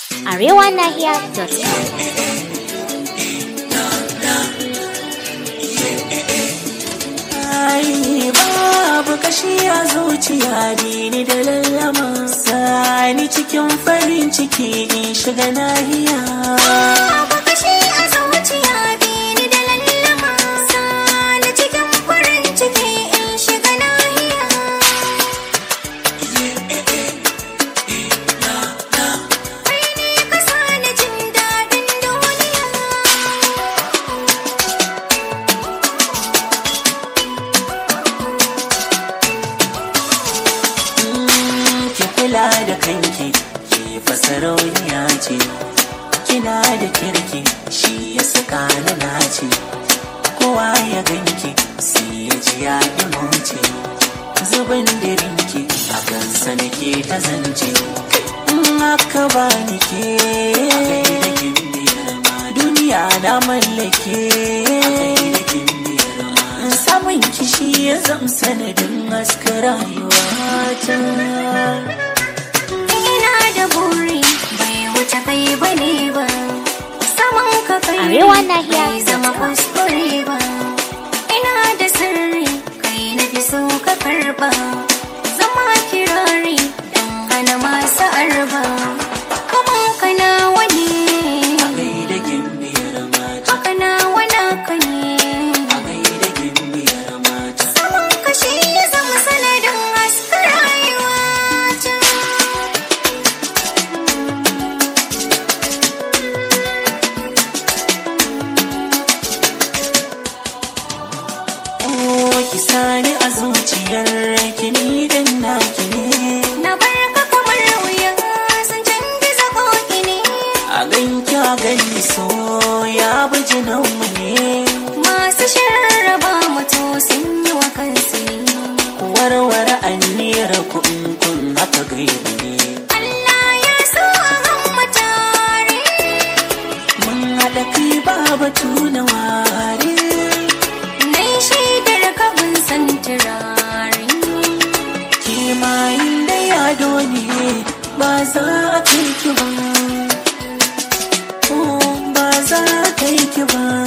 arewanahiya.com. Ai babu kashi a zuciya ni da lallama sani cikin farin ciki in shiga nahiya Babu kashi a zuciya bini da lallama Sani cikin farin ciki in shiga nahiya Kai ne ka sani jin daɗin duniya ki kula da kanki ki fasarauniya ce kina da kirki shi ya saka ni nace kowa ya ganki sai ya ji ya ce zubin dirinki a kansa nake ta zance in aka ba ni ke duniya na mallake samun kishi ya zam sanadin haska rayuwata Ina da buri bai wuce kai bane ba Saman ka kai Arewa nahiya bai zama kuskure ba Ina da sirri kai na fi so ka karba Zama kirari dan hana masu arba Kaman ka na wani gaida gimbiyar mata haka na wana ka ne a gaida gimbiyar mata Saman ka shi ya zama sanadin haska rayuwa ta oh ki sani a zuciyar ki ni dan naki ne Na barka kamar wuya sun canza koki ne a ganki a gani so ya bi jinanmu ne masu sharraba mutu sun yi wa kansu ne. ku warware anniyar ku in kun haka gaibu ne Allah ya so a hamma tare mun haɗa kai ba batu na ware na yi shaidar kabin san turare kimayin da yado ne ba za a kai ki ba Oh, ba za a kai ki ba